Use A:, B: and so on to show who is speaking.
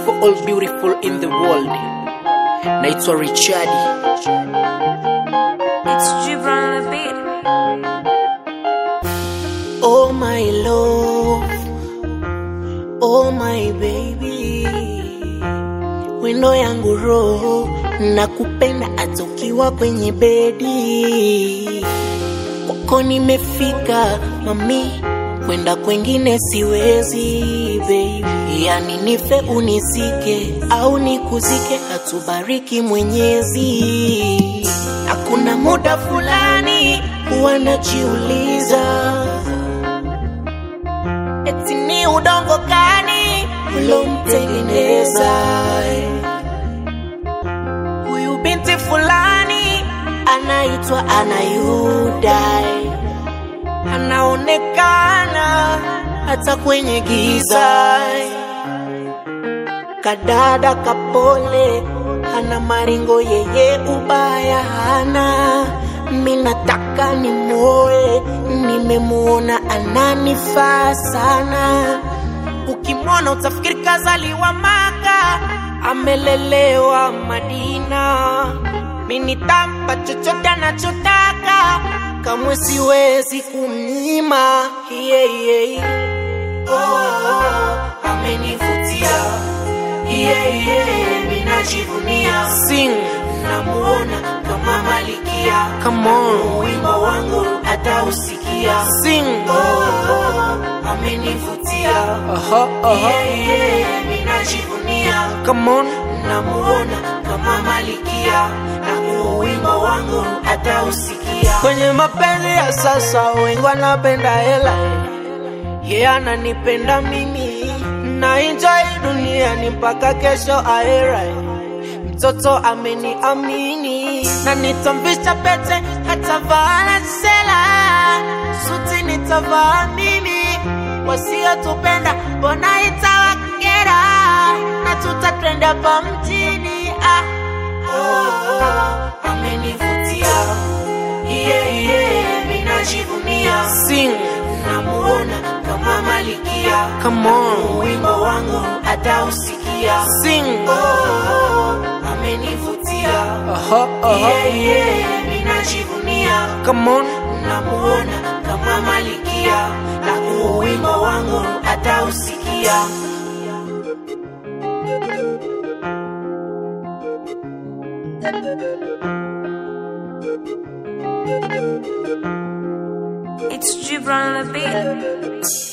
A: for all beautiful in the world. Naitwa Richard.
B: It's Gibran on the beat.
A: Oh my love, oh my baby, wendo yangu roho, nakupenda hata ukiwa kwenye bedi. Kwako nimefika mami, kwenda kwengine siwezi baby, yani nife unisike au nikuzike, hatubariki Mwenyezi. Hakuna muda fulani huwa najiuliza eti ni udongo gani ulomtengeneza huyu binti fulani anaitwa Anayuda, anaonekana hata kwenye giza, kadada kapole, hana maringo, yeye ubaya hana. Minataka nimuoe, nimemuona ananifaa sana. Ukimwona utafikiri kazaliwa Maka, amelelewa Madina. Mi nitampa chochote anachotaka, kamwe siwezi kumnyima. Yeah, yeah. Oh, amenivutia yeah, yeah, minajivunia sing namuona kama malikia come on wimbo wangu atausikia sing oh, amenivutia uh-huh, uh-huh. yeah, yeah, minajivunia come on namuona kama malikia na huu wimbo wangu atausikia kwenye mapenzi ya sasa wengi wanapenda hela ye yeah, ananipenda mimi na enjoy duniani mpaka kesho aera mtoto ameniamini na nitamvisha pete hata vaa sela suti nitavaa mimi wasiotupenda mbona itawakera na tutatrenda pa mjini ah. oh, amenivutia yeah, yeah, minajivunia sing namuona kama malikia come on wimbo wangu atausikia sing oh, amenivutia uh-huh, uh-huh. yeah, yeah, minajivunia come on namuona kama malikia na huu wimbo wangu atausikia
B: It's Gibran on the beat.